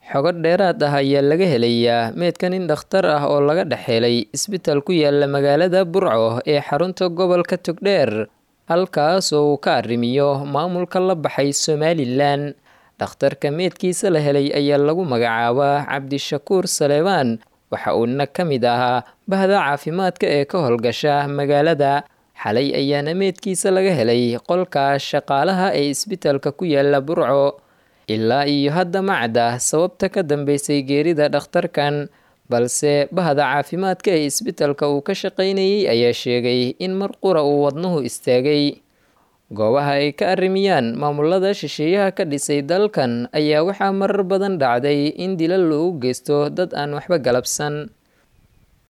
xogo dheeraad ah ayaa laga helayaa meedka nin dhakhtar ah oo laga dhex helay isbitaal ku yaala magaalada burco ee xarunta gobolka togdheer halkaas oo uu ka arrimiyo maamulka la baxay somalilan dhakhtarka meedkiisa la helay ayaa lagu magacaabaa cabdishakuur saleebaan waxa uuna ka mid ahaa bahda caafimaadka ee ka howlgasha magaalada xalay ayaana meedkiisa laga helay qolka shaqaalaha ee isbitaalka ku yaala burco ilaa iyo hadda macda sababta ka dambeysay geerida dhakhtarkan balse bahda caafimaadka ee isbitaalka uu ka shaqaynayay ayaa sheegay in mar qura uu wadnuhu istaagay goobaha ay ka arrimiyaan maamulada shisheeyaha ka dhisay dalkan ayaa waxaa marar badan dhacday in dilal loogu geysto dad aan waxba galabsan